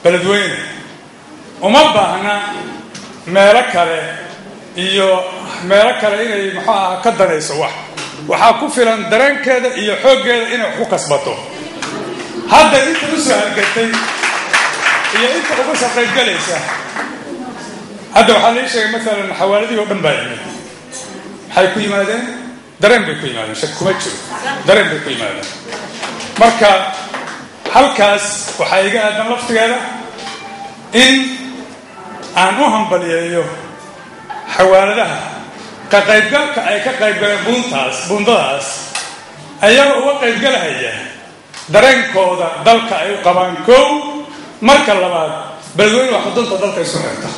beledweyne uma baahna meelo kale iyo meelo kale inay muxuu aha ka danayso wax waxaa ku filan dareenkeeda iyo xooggeeda inay wax ku kasbato hadda inta u soo hargatay iyo inta uga soo qaybgalaysa hadda waxaa lii sheegay maalan xawaaladihii oo dhan baa yimid maxay ku yimaadeen dareen bay ku yimaadeen shak kuma jiro dareen bay ku yimaadeen marka halkaas waxaa iga aadan laftigeeda in aan u hambaliyeeyo xawaaladaha ka qaybgalka ay ka qaybgaleen buuntaas buundadaas ayagoo uga qaybgalahaya dareenkooda dalka ay u qabaan kow marka labaad beledweyne waa xudunta dalka isu xirta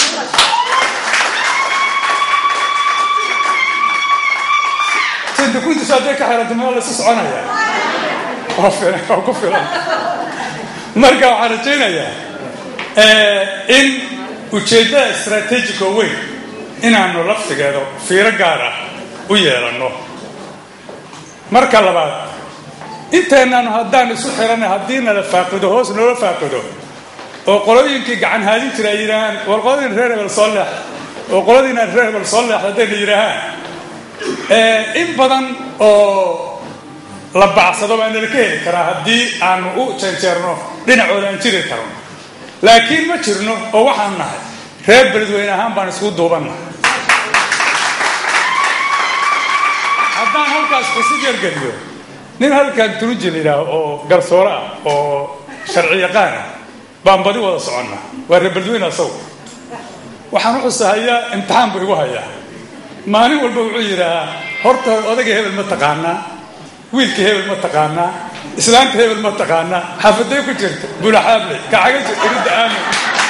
dukuntiisu hadday ka xiranta meel la isu soconaya waa ku filan marka waxaan rajaynayaa in ujeeddada istraatiijico weyn inaanu laftigeeda fiiro gaar ah u yeelanno marka labaad inteennaanu haddaan isu xiranay haddii nala faaqido hoos noola faaqido oo qolooyinkii gacan haadin jira ay yidhaahaan war qoladiina reer hebel soo leex oo qoladiina reer hebel soo leex haddayna yidhaahaan in badan oo la bacsado baa nala ka heli karaa haddii aanu u jeerjeerno dhinacooda aan jiri karno laakiin ma jirno oo waxaan nahay reer beledweyne ahaan baan isku duubannahay haddaan halkaas xusid yargeliyo nin halkan turuji la yidhaaho oo garsoore ah oo sharci yaqaan ah baan badi wada soconna waa reer beledweyne asagu waxaan u xusahayaa imtixaan buu igu hayaa maalin walba wuxuu yidhaahaa horta odayga hebel ma taqaanaa wiilka hebel ma taqaanaa islaanta hebel ma taqaanaa xaafaday ku jirta bulaxaable kacaga jir iridda aamin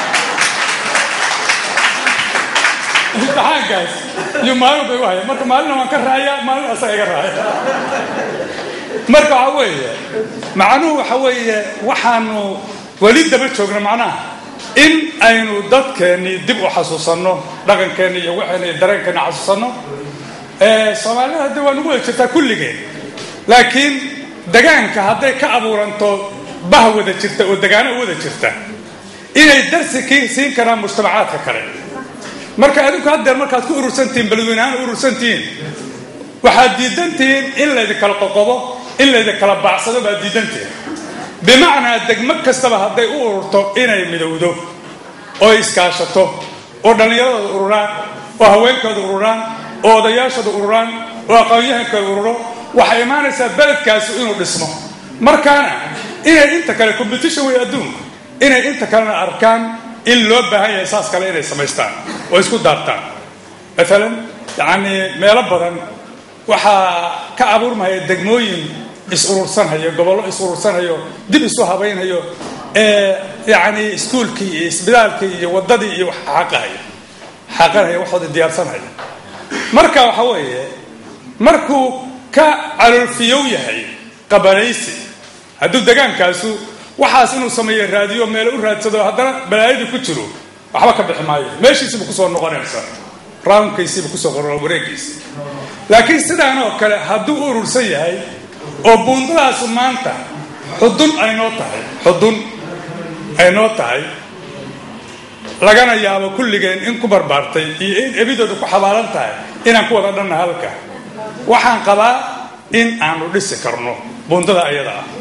imtixaankaas iyo maalin walba igu haya marka maalina waan ka raayaa maalin asaga iga raaya marka waxa weeye macnuhu waxa weeye waxaanu weli daba joogna macnaha in aynu dadkeennii dib u xasuusanno dhaqankeenni iyo waxayna iyo dareenkeenna xasuusanno soomaalida hadda waa nagu wada jirtaa kulligeen laakiin degaanka hadday ka abuuranto bah wada jirta oo degaano u wada jirta inay darsi ki siin karaan mujtamacaadka kale marka adinku haddeer markaad ku urursantihiin beledweynehaan u urursantihiin waxaad diidantihiin in laydinkala qoqobo in laydinkala baacsado baad diidantihiin bimacnaa degmo kastaba hadday u ururto inay midowdo oo iskaashato oo dhallinyaradooda ururaan oo haweenkooda ururaan oo odayaashooda ururaan oo aqoon-yahankooda ururo waxay imaanaysaa beledkaasi inuu dhismo markaana inay inta kale competition way adduunku inay inta kalena arkaan in loo baahan yahay saas kale inay samaystaan oo isku daartaan maalan yacanii meelo badan waxaa ka abuurmaya degmooyin is-urursanhayo gobollo is-urursanhayo dib isu habaynhayo ee yacni iskuulkii iyo isbitaalkii iyo waddadii iyo wax xaqahaya xaqanhaya waxooda diyaarsanhaya marka waxa weeye markuu ka caloolfiyow yahay qabanaysi hadduu degaankaasu waxaas inuu sameeyo raadiyo meelo u raadsado haddana balaayadii ku jiro waxba ka bixi maayo meeshiisiiba kusoo noqonaysa rawnkiisiiba kusoo qor wareegiisi laakiin sidaan oo kale hadduu u urursan yahay oo buundadaasu maanta xudun aynoo tahay xudun ay noo tahay lagana yaabo kulligeen in ku barbaartay iyo in ebidooda ku xabaalan tahay inaan ku wada dhanna halka waxaan qabaa in aanu dhisi karno buundada ayada ah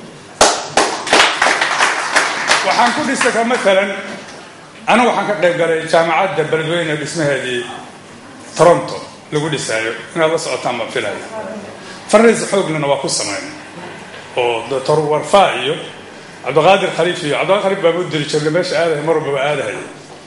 waxaan ku dhisi kara maalan anigu waxaan ka qayb galay jaamacadda beledweyne dhismaheedii toronto lagu dhisaayo inaad la socotaan baan filaya farriis xooglana waa ku samayn oo doctor warfaa iyo cabdiqaadir khaliif iyo cabdiqaadir khaliif baa u diri jirnay meesha aadahay mar walbaba aadahay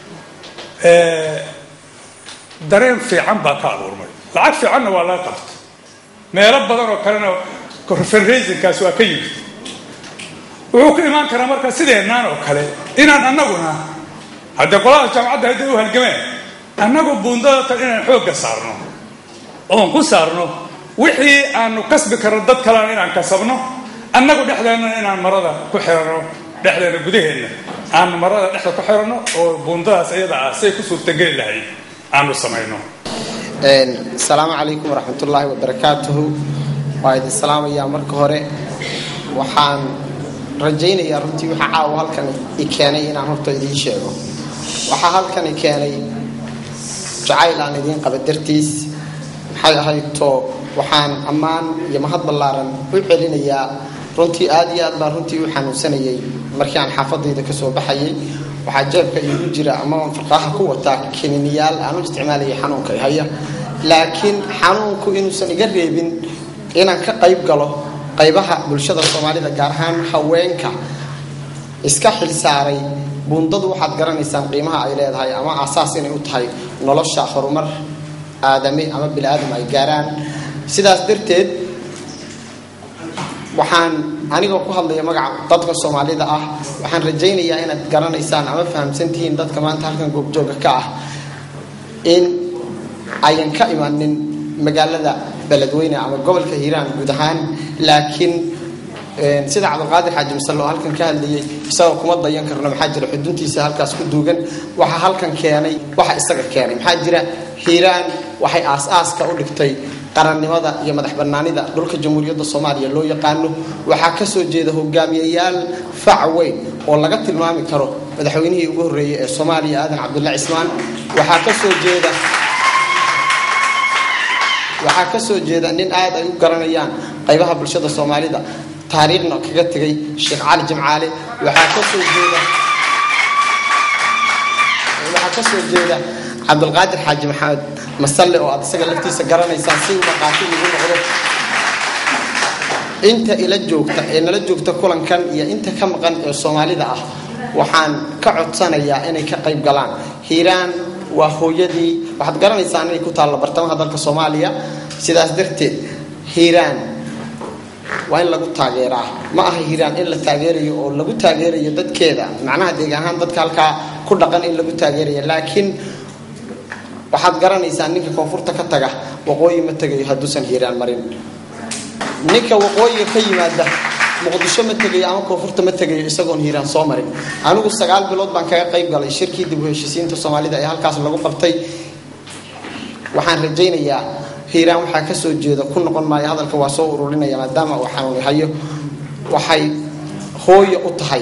dareen fiican baa ka abuurmay lacag fiicanna waa laga qabta meelo badan oo kalena fundraisingkaas waa ka yimid wuxuu ku imaan karaa marka sideennaan oo kale inaan annaguna haddee qolada jaamacadda hadday u halgameen annagu buundada tan inaan xoogga saarno oon ku saarno wixii aanu kasbi karno dad kalena inaan kasabno annagu dhexdeenna inaan marada ku xirano dhexdeena gudaheenna aanu marada dhexda ku xirano oo buundadaas iyada ah say ku suurtageli lahayd aanu samayno asalaamu calaykum waraxmatullaahi wabarakaatuhu waa idin salaamayaa marka hore waxaan rajaynayaa runtii waxaa caawa halkan i keenay inaan horta idiin sheego waxaa halkan i keenay jacayl aan idiin qaba dartiis maxay ahayd to waxaan ammaan iyo mahad ballaaran u celinayaa runtii aad iyo aad baan runtii u xanuunsanayay markii aan xaafadayda kasoo baxayay waxaa jeebka iigu jira ama aan farqaaha ku wataa kininiyaal aan u isticmaalayay xanuunka haya laakiin xanuunku inuusan iga reebin inaan ka qayb galo qaybaha bulshada soomaalida gaar ahaan haweenka iska xilsaaray buundadu waxaad garanaysaan qiimaha ay leedahay ama aasaas inay u tahay nolosha horumar aadame ama bini aadam ay gaaraan sidaas darteed waxaan anigoo ku hadlaya magaca dadka soomaalida ah waxaan rajaynayaa inaad garanaysaan ama fahamsantihiin dadka maanta halkan goobjooga ka ah in ayan ka imanin magaalada beledweyne ama gobolka hiiraan guud ahaan laakiin sida cabdilqaadir xaaji masale oo halkan ka hadlayay isagoo kuma dayan karno maxaa jira xuduntiisa halkaas ku duugan waxaa halkan keenay waxa isaga keenay maxaa jira hiiraan waxay aas-aaska u dhigtay qarannimada iyo madax banaanida dhulka jamhuuriyadda soomaaliya loo yaqaano waxaa kasoo jeeda hogaamiyayaal fac weyn oo laga tilmaami karo madaxweynihii ugu horreeyey ee soomaaliya aadan cabdulla cismaan waxaa kasoo jeeda waxaa kasoo jeeda nin aad ay u garanayaan qaybaha bulshada soomaalida taariikhna kaga tegay sheekh cali jimcaale waxaa kasoo jeeda waxaa kasoo jeeda cabdulqaadir xaaji maxamed masalle oo aad isaga laftiisa garanaysaan si maqaati ugu noqdo inta ila joogta ee nala joogta kulankan iyo inta ka maqan ee soomaalida ah waxaan ka codsanayaa inay ka qayb galaan hiiraan waa hooyadii waxaad garanaysaan inay ku taallo bartamaha dalka soomaaliya sidaas darteed hiiraan waa in lagu taageeraa ma aha hiiraan in la taageerayo oo lagu taageerayo dadkeeda macnaha deegaan ahaan dadka halkaa ku dhaqan in lagu taageerayo laakiin waxaad garanaysaa ninka koonfurta ka taga waqooyi ma tegayo hadduusan hiiraan marin ninka waqooyiga ka yimaada muqdisho ma tegayo ama koonfurta ma tegayo isagoon hiiraan soo marin anigu sagaal bilood baan kaga qayb galay shirkii dib u heshisiinta soomaalida ee halkaas lagu qabtay waxaan rajaynayaa hiiraan waxaa kasoo jeeda ku noqon maayo hadalka waa soo ururinaya maadaama uu xanuuni hayo waxay hooyo u tahay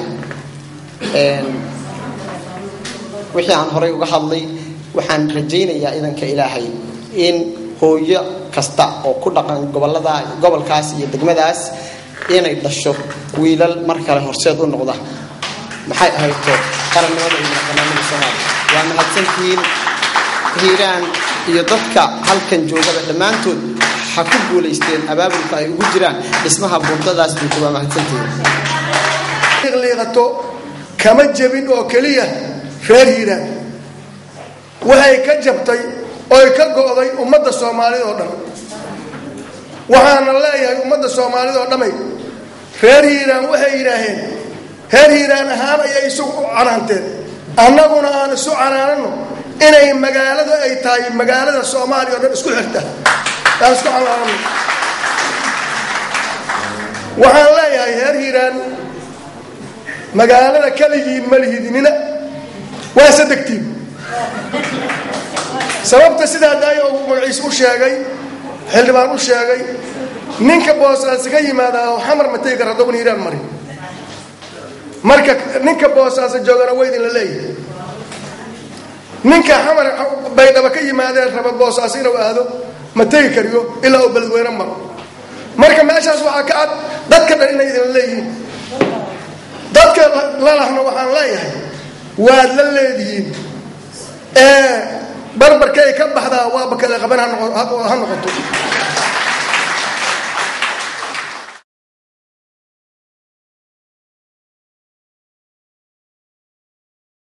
wixii aan horay uga hadlay waxaan rajaynayaa idanka ilaahay in hooyo kasta oo ku dhaqan gobolada gobolkaas iyo degmadaas inay dhasho wiilal mar kale horseed u noqda maxay ahayto qarannimada iyo madaxbanaanida soomaaliya waa mahadsantihiin hiiraan iyo dadka halkan joogaba dhammaantood ha ku guulaysteen abaabulka ay ugu jiraan dhismaha buundadaas buuta waa mahadsantihiin liiqato kama jebin oo keliya reer hiiraan waxay ka jabtay oy ka go'day ummadda soomaalida oo dhan waxaana leeyahay ummadda soomaalida oo dhamay reer hiiraan waxay yidhaaheen reer hiiraan ahaan ayay isugu u canaanteen annaguna aan isu canaanano inay magaalada ay tahay magaalada soomaaliya o dhan isku xirta aan isku canaanano waxaan leeyahay reer hiiraan magaalada keligiin ma lihidinina waa sadegtiin sababta sidaa daaya uu magaciis u sheegay xildhibaan u sheegay ninka boosaasi ka yimaada xamar ma tegi kara haddooban hiiraan marin marka ninka boosaasa joogana waydin la leeyahay ninka xamar baydhaba ka yimaadee raba boosaas inuu aado ma tegi kariyo ilaa uu beledweyne maro marka meeshaas waxaa ka cad dadka dhan inay idinla leeyihiin dadka lalahna waxaan leeyahay waad la leedihiin ee barbarkay ka baxdaa waaba kale qaban ha noqoto